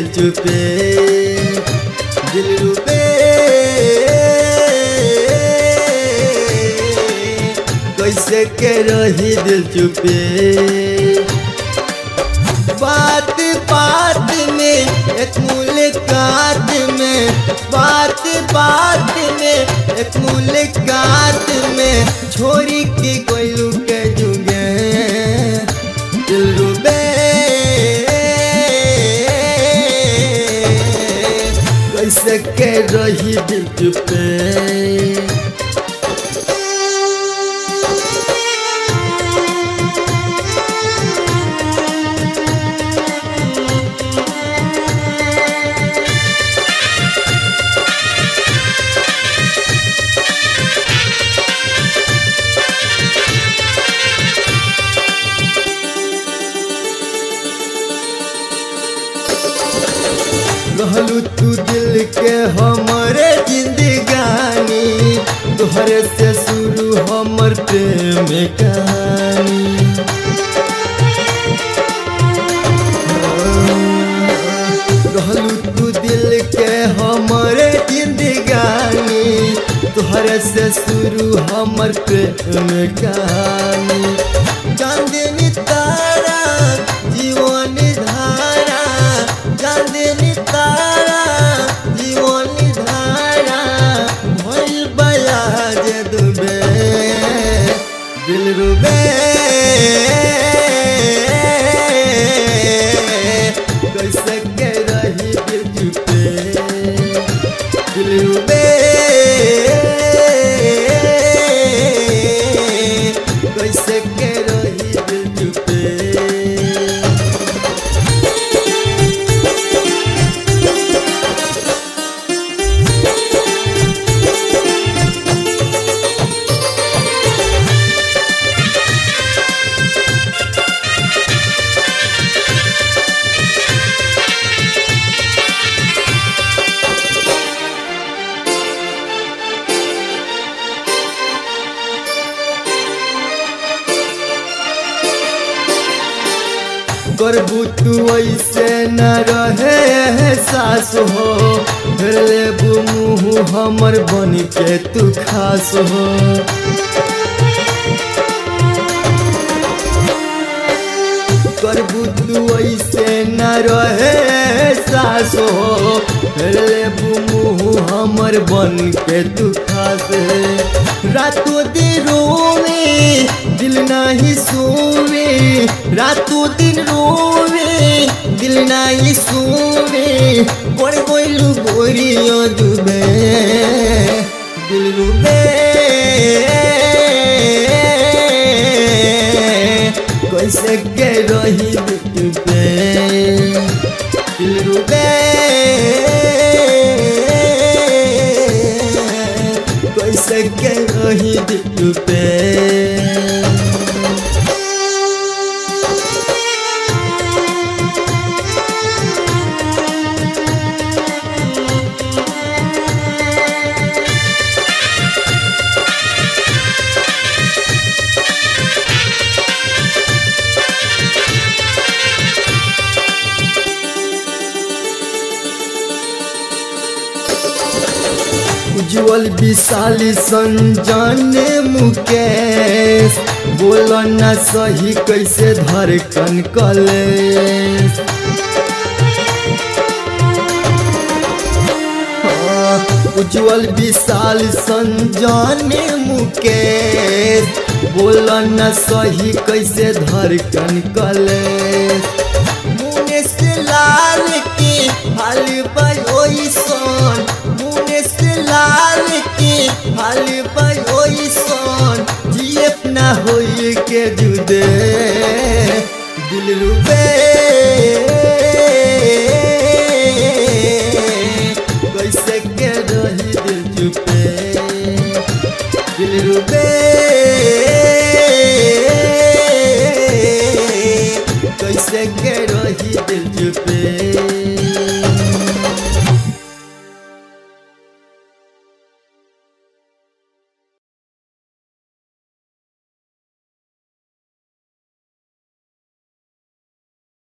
दिल चुपे दिल रुपे कैसे के रही दिल चुपे बात बात में एक मुलाकात में बात बात में एक मुलाकात में छोरी के कोई के जुगे दिल रुबे कैसे के रही दिल चुपे रहलू तू दिल के हमरे जिंदगानी तोहरे से शुरू हमर प्रेम कहानी रहलू तू दिल के हमरे जिंदगानी तोहरे से शुरू हमर प्रेम कहानी चांदनी तारा जीवन धारा चांदनी तारा जीवन धारा भइल बया जे दुबे दिल रुबे कैसे के रही दिल चुपे दिल रुबे कैसे के रही दिल चुपे करबू तू ऐसे न रहे सास हो फिर लेबू मुँह हमर बन के तू खास हो करबू तू ऐसे न रहे सास हो फिर लेबू मुँह हमर बन के तू खास रातों दिन रोवे दिल नहीं सोवे रातों दिन रोवे दिल नहीं सोवे बड़ गोलू गोरियो डूबे दिल डूबे कैसे के रही डूबे दिल डूबे कैसे के रही डूबे उज्जवल विशाली संजाने मुकेश बोल न सही कैसे धड़कन कलेश हाँ, उज्जवल विशाल संजाने मुकेश बोल न सही कैसे धड़कन कलेश मुने से लाल के हाल बयोई सन मुने से लाल के हाल बयोई सन जिए ना होई के जुदे दिल रुबे कैसे के रही दिल चुपे दिल रुबे कैसे के रही दिल चुपे